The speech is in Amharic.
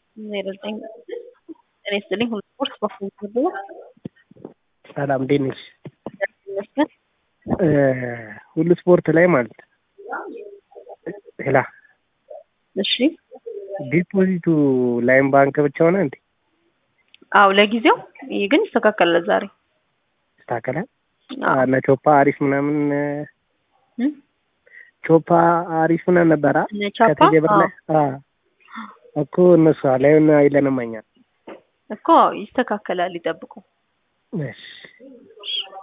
ዜሮ ዘጠኝ ጤና ይስጥልኝ ሁሉ ስፖርት በኩል ተብሎ ሰላም እንዴት ነሽ? ይመስገን ሁሉ ስፖርት ላይ ማለት ሄላ እሺ ዲፖዚቱ ላይም ባንክ ብቻ ሆነ እንዴ? አው ለጊዜው ይህ ግን ይስተካከላል ዛሬ ይስተካከላል። አዎ። እነ ቾፓ አሪፍ ምናምን እም? ቾፓ አሪፍ ምናምን ነበራ እነ ቻፓ ከቴሌ ብር ላይ አ እኮ እነሱ ላይን አይለንም እኛ እኮ ይስተካከላል ይጠብቁ እሺ